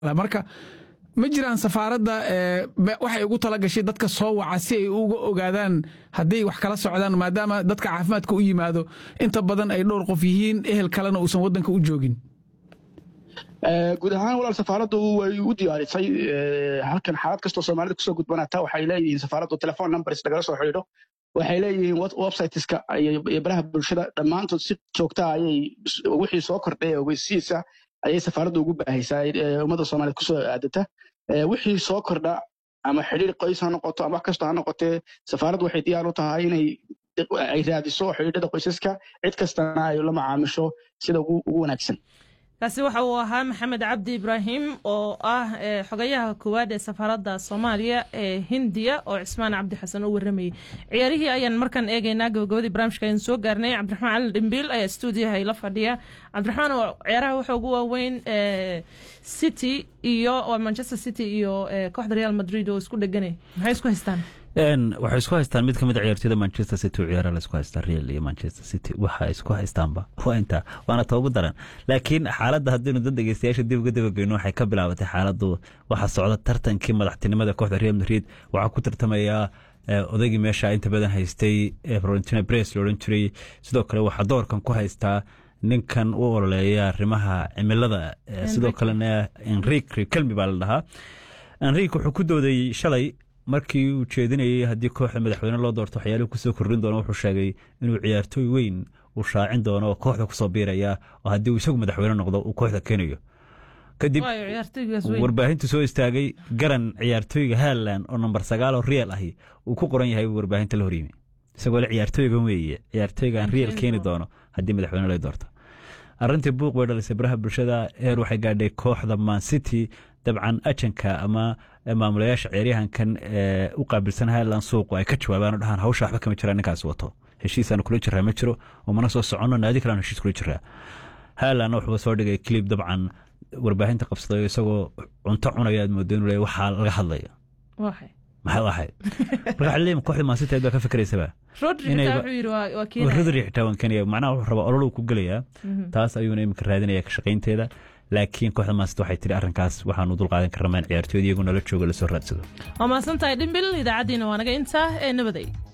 marka ma jiraan safaaradda waxay ugu tala gashay dadka soo waca si ay uga ogaadaan hadday wax kala socdaan maadaama dadka caafimaadka u yimaado inta badan ay dhowr qof yihiin ehel kalena uusan waddanka u joogin guud ahaan walaal safaaraddu way u diyaarisay halkan xaalad kastoo soomaalida kusoo gudbanaata waxay leeyihiin safaaraddu telefon numbers lagala soo xidhiidho waxay leeyihiin websiteska iyo baraha bulshada dhammaantood si joogta ayay wixii soo kordhay ogeysiisa ayay safaaraddu ugu baahaysaa ummadda soomaaliyed kusoo aadata wixii soo kordha ama xidhiir qoys ha noqoto ama wax kastoo ha noqotee safaaraddu waxay diyaar u tahay inay ay raadiso xidhiidhada qoysaska cid kastana ay la macaamisho sida ugu wanaagsan kaasi waxa uu ahaa maxamed cabdi ibraahim oo ah xogayaha koowaad ee safaaradda soomaaliya ee hindiya oo cismaan cabdi xasan u waramayey ciyaarihii ayaan markaan eegaynaa gabagabadii barnaamijka ayaan soo gaarnay cabdiraxmaan cali dhimbiil ayaa stuudiyaha ila fadhiya cabdiraxmaan ciyaaraha waxa ugu waaweyn city iyo manchester city iyo kooxda real madrid oo isku dheganay maxay isku haystaan waxay isku haystaan mid kamid a ciyaartooyda manchester city oo ciyaara laisku haystaa real iyo manchester city waxa isku haystaanba waa intaa waana toogu daran laakiin xaaladda haddaynu dad dhegeystayaasha dib uga dabageyno waxay ka bilaabatay xaaladdu waxaa socda tartankii madaxtinimada kooxda real madrid waxaa ku tartamayaa odaygii meesha inta badan haystay florentina bres la odhan jiray sidoo kale waxaa doorkan ku haystaa ninkan u ololeeya arrimaha cimilada sidoo kalena enrik kelmi baa la dhahaa enrik wuxuu ku dooday shalay markii uu jeedinayay haddii kooxda madaxweyne loo doorto waxyaaluhu kusoo kordhin doono wuxuu sheegay inuu ciyaartooy weyn uu shaacin doono oo kooxda kusoo biiraya oo haddii uu isagu madaxweyne noqdo uu kooxda keenayo kadib warbaahintu soo istaagay garan ciyaartooyga haland oo namber sagaal oo real ahi uu ku qoran yahay warbaahinta la horyimi isagoo le ciyaartooygan weeye ciyaartooygaan real keeni doono haddii madaxweyne loo doorto arrintii buuq bay dhalisay baraha bulshada heer waxay gaadhay kooxda man city dabcan ajanka ama maamulayaasha ciyaaryahankan u qaabilsan highland suuqu ay ka jawaabaan oo dhahaan hawsha waxba kama jiraan ninkaas wato heshiisaanu kula jiraa ma jiro oo mana soo soconno naadi kalean heshiis kula jiraa highlandna wuxuuba soo dhigay clip dabcan warbaahinta qabsaday isagoo cunto cunaya aad moodo inuu leeyahay waxaa laga hadlaya maxay ahayd marka waxaa leeyahay kooxda maasita baa ka fikiraysaba rodri xitaa waan keenaya macnaha wuxuu rabaa ololuu ku gelayaa taas ayuuna iminka raadinaya ka shaqaynteeda laakiin kooxda maasita waxay tiri arrinkaas waxaanu dulqaadan karramaan ciyaartooyda iyagu nala jooga lasoo raadsado waa mahadsantahay dhimbil idaacaddiina waa naga intaa ee nabaday